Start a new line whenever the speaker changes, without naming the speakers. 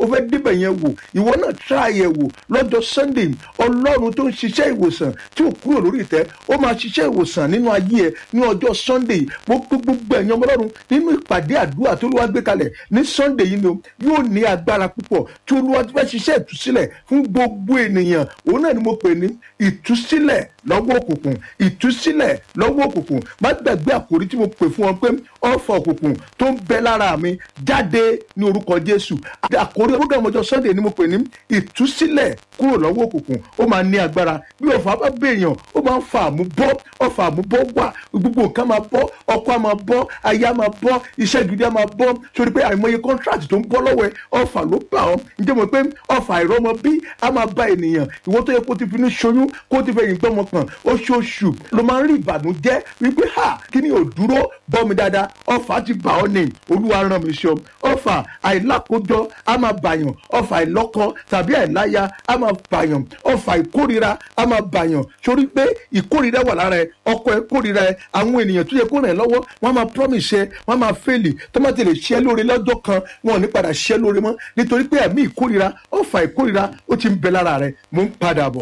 fẹ́ débẹ̀ yẹn wò ìwọ náà try ẹ̀ wò lọ́jọ́ sunday ọlọ́run tó ń ṣiṣẹ́ ìwòsàn tí ò kúrò lórí ìtẹ́ ó máa ṣiṣẹ́ ìwòsàn nínú ayé ẹ ní ọjọ́ sunday gbogbo gbogbo ẹ̀yàn ọlọ́run nínú ìpàdé àdúrà tó lọ́wọ́ gbé kalẹ̀ ní sunday yìí ni o yóò ní agbára púpọ̀ tí olúwa ti fẹ́ ṣiṣẹ́ ìtúsílẹ̀ fún gbogbo ènìyàn òun náà ni mo pè ní ìtúsílẹ̀ lọ́wọ́ òkùnkùn ìtúsílẹ̀ lọ́wọ́ òkùnkùn má gbàgbé àkòrí tí mo pè fún ọ pé ọ̀fọ̀ òkùnkùn tó ń bẹ lára mi jáde ní orúkọ jésù àkòrí program ọjọ́ sunday ni mo pè ní ìtúsílẹ̀ kúrò lọ́wọ́ òkùnkùn ó máa ní agbára bí ọ̀fà bá bèèyàn ó máa ń fa àmúbọ́ ọ̀fà àmúbọ́ wà gbogbo nǹkan máa bọ́ ọkọ á máa bọ́ aya máa bọ́ iṣẹ́ gidi á máa bọ́ sórí pé àìmọye contract tó ń bọ́ lọ́wọ́ ẹ ọ̀fà ló bà ọ́ ǹjẹ́ mo pé ọ̀fà àìrọ́mọ bí á máa bá ènìyàn ìwọ tó yẹ kó ti fi ní ṣoyún kó ti fẹ̀yìn gbọ́mọ kan oṣooṣù ló máa ń rí ìbànújẹ́ wípé ha kí ni ò dúró bọ́ mi dáadáa ọ̀fà ti bà ọ́ ní olúwa ràn mí ṣọ ọ̀fà àìlákójọ á máa bàyàn ọ̀fà àìlọ́kọ tàbí àìláya á máa bàyàn ọ̀fà ìkórira á máa bàyàn sórí pé ìkórira wà lára ẹ ọkọ ẹ kórira ẹ àwọn ènìyàn tó yẹ kó ràn ẹ́ lọ́wọ́ wọ́n á máa promise ẹ wọ́n á máa fẹ́lì tó má ti lè ṣẹ́ lóore lọ́jọ́ kan wọn ò ní padà ṣẹ́ lóore mọ́ nítorí pé ẹ̀mí ìkórira ọ̀fà ìkórira ó ti ń bẹ lára rẹ mò ń padà bọ̀.